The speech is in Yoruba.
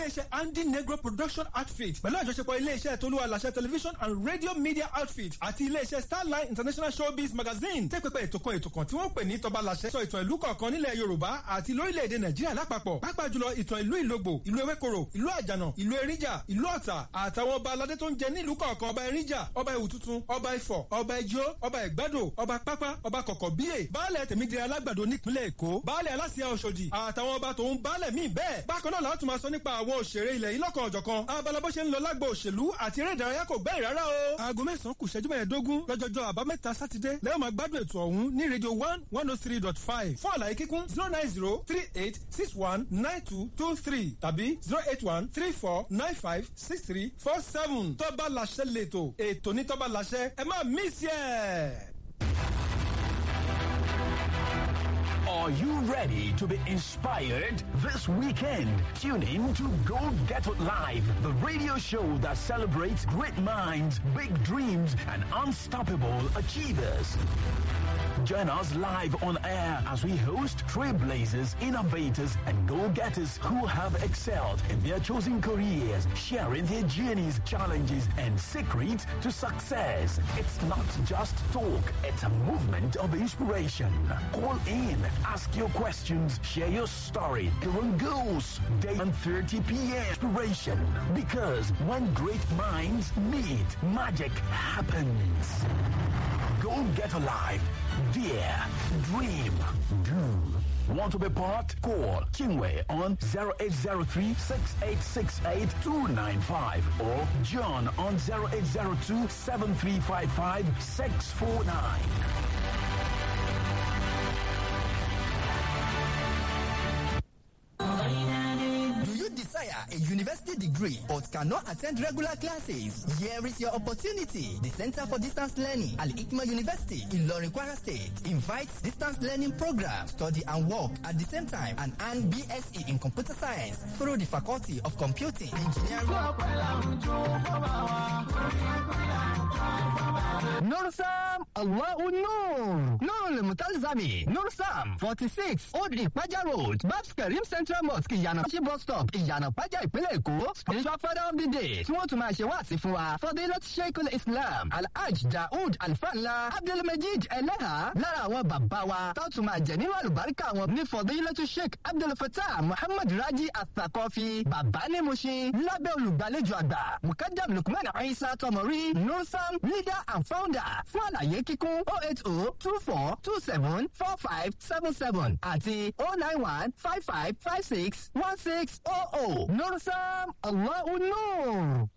iléeṣẹ́ andy negro production outfit pẹ̀lú àjọṣepọ̀ iléeṣẹ́ tolúwa làṣẹ television and radio media outfit àti iléeṣẹ́ starline international showbiz magazine tẹ́ pẹpẹ ètò kan ètò kan tí wọ́n pè ní tọba làṣẹ sọ ìtàn ìlú kọ̀ọ̀kan nílẹ̀ yorùbá àti lórílẹ̀‐èdè nàìjíríà lápapọ̀ pàápàá jùlọ ìtàn ìlú ìlógbò ìlú ewékoro ìlú àjànà ìlú eríjà ìlú ọ̀tà àtàwọn ọba aládé tó ń jẹ nílùú kọ̀ọ̀kan ọba eríjà ọba ìwù tuntun ọba ifọ̀ ọba ẹjọ́ ọba ìgbádò ọba pápá ọba kọ̀kọ̀ bíyè baálẹ̀ tèmídìrẹ́ alágbàdo nípínlẹ̀ èkó baálẹ̀ aláṣẹ ọ̀ṣọ́dì àtàwọn ọba tòun baálẹ̀ míì bẹ́ẹ̀ bákan náà láti máa sọ nípa àwọn òṣèré ilẹ̀ yìí lọ́kàn ọ̀jọ̀kan abala bó ṣe ń lọ lágbo òṣèlú àti eré ìdárayá kò gbẹ́rì rárá o. aago mẹ́sàn-án kù ṣẹ́jú mẹ́ẹ̀ẹ́dógún lọ́jọ́jọ́ àbámẹ́ta sátidé lẹ́yìn máa gbádùn ètò ọ̀hún ní rédíò one one oh three dot five fún àlàyé kíkún zero nine zero three eight six one nine two two three tàbí zero eight one three four nine five six three four seven tọ́ba làṣẹ lẹ́tọ̀ ètò ní tọ́ba làṣẹ ẹ má mísì ẹ̀. Are you ready to be inspired this weekend? Tune in to Go Get It Live, the radio show that celebrates great minds, big dreams, and unstoppable achievers. Join us live on air as we host trailblazers, innovators, and go-getters who have excelled in their chosen careers, sharing their journeys, challenges, and secrets to success. It's not just talk, it's a movement of inspiration. Call in, ask your questions, share your story, your goals, day and 30 p.m. Inspiration. Because when great minds meet, magic happens. Go get alive. Dare. Dream. Do. Want to be part? Call Kingway on 0803 6868 295 or John on 0802 7355 649. Do you desire a university degree but cannot attend regular classes? Here is your opportunity. The Center for Distance Learning, Al Ikma University in Lorin Kwara State, invites distance learning program, study and work at the same time, and earn BSc in computer science through the Faculty of Computing, Engineering. Nursam Allahu Nur Nurul Mutalzami Nursam forty six Old Ipaja Road Babs Karim Central Mosque Ìyànà Paji bus stop Ìyànà Paja ìpínlẹ̀ Èkó spiritual father of the day tí wọ́n tún máa ṣe wá sí fún wa Fadilat Sheikul Islam Alhaj Daoud Alfanla Abdulmajid Eleha lára àwọn bàbá wa tó tún máa jẹ nínú àlùbáríkà wọn ní Fadilat Sheikh Abdulfatah Muhammad Raji Athaqafi bàbá ní Mushin lábẹ́ olùgbàlejò àgbà Mukadam Lukman Isa Tomori Nursam leader and founder fún àlàyé kíkún oh eight oh two four two seven four five seven seven àti oh nine one five five five six one six oh oh Nursam Allahu Nur.